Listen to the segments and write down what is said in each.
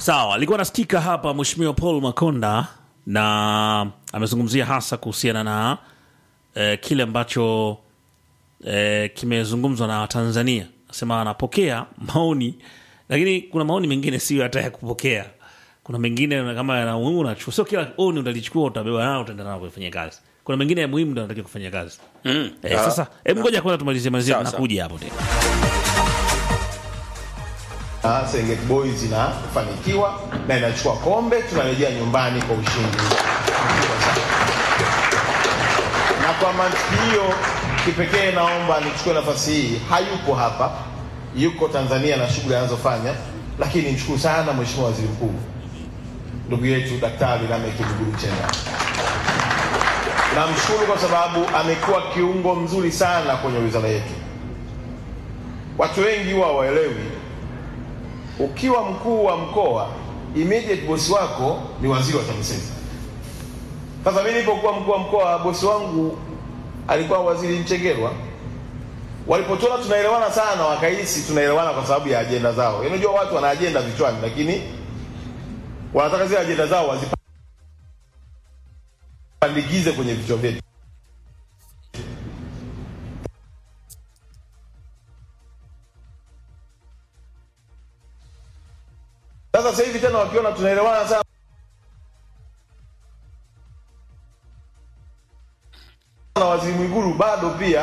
Sawa, alikuwa nasikika hapa Mheshimiwa Paul Makonda na amezungumzia hasa kuhusiana na eh, kile ambacho eh, kimezungumzwa na Tanzania. Asema anapokea maoni, lakini kuna maoni mengine sio hata ya kupokea. Kuna mengine kama yana umuhimu unachukua, sio kila oni utalichukua utabeba nao utaenda nao kufanya kazi. Kuna mengine ya muhimu ndio anatakiwa kufanya kazi. Mm. Eh, Ah, sasa hebu ngoja kwanza tumalizie malizie, Sawa, sawa. nakuja hapo tena. na Serengeti Boys inafanikiwa na inachukua kombe, tunarejea nyumbani kwa ushindi mkubwa sana. Na kwa mantiki hiyo kipekee, naomba nichukue nafasi hii, hayupo hapa, yuko Tanzania na shughuli anazofanya, lakini nimshukuru sana Mheshimiwa Waziri Mkuu ndugu yetu Daktari Lameck Migulu Nchemba. Namshukuru kwa sababu amekuwa kiungo mzuri sana kwenye wizara yetu. Watu wengi huwa waelewi ukiwa mkuu wa mkoa immediate bosi wako ni waziri wa TAMISEMI. Sasa mimi nilipokuwa mkuu wa mkoa, bosi wangu alikuwa waziri Mchengerwa. Walipotuona tunaelewana sana, wakahisi tunaelewana kwa sababu ya ajenda zao. Unajua watu wana ajenda vichwani, lakini wanataka zile ajenda zao wazipandikize kwenye vichwa vyetu. Sasa sasa hivi tena wakiona tunaelewana sana na waziri Mwigulu bado pia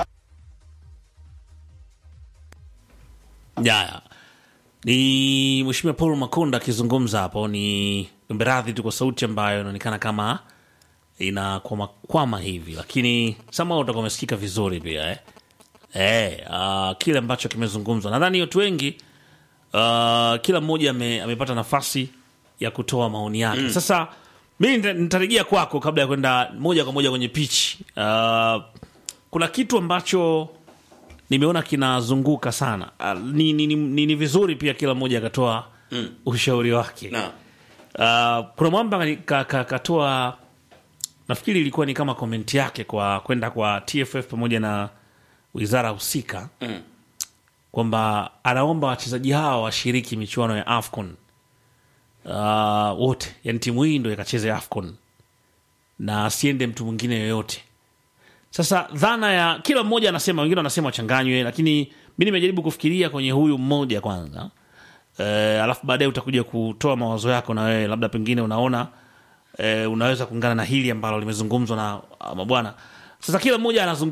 Jaya ni Mheshimiwa Paul Makonda akizungumza hapo. Ni ombe radhi tu kwa sauti ambayo inaonekana kama inakwamakwama hivi, lakini sama utakuwa umesikika vizuri pia eh? Eh, uh, kile ambacho kimezungumzwa, nadhani watu wengi uh, kila mmoja ame, amepata nafasi ya kutoa maoni yake Sasa mi nita- nitarejea kwako kabla ya kwenda moja kwa moja kwenye pitch. Uh, kuna kitu ambacho nimeona kinazunguka sana. Uh, ni, ni, ni, ni, ni vizuri pia kila mmoja akatoa ushauri wake. na Uh, kuna mwamba kani- ka- ka- katoa nafikiri ilikuwa ni kama komenti yake kwa kwenda kwa TFF pamoja na wizara husika Mm. kwamba anaomba wachezaji hawa washiriki michuano ya AFCON uh, wote, yani timu hii ndo ikacheze AFCON na asiende mtu mwingine yoyote. Sasa dhana ya kila mmoja anasema, wengine wanasema wachanganywe, lakini mi nimejaribu kufikiria kwenye huyu mmoja kwanza eh, alafu baadaye utakuja kutoa mawazo yako na wewe, labda pengine unaona eh, unaweza kuungana na hili ambalo limezungumzwa na ah, mabwana. Sasa kila mmoja anazungumza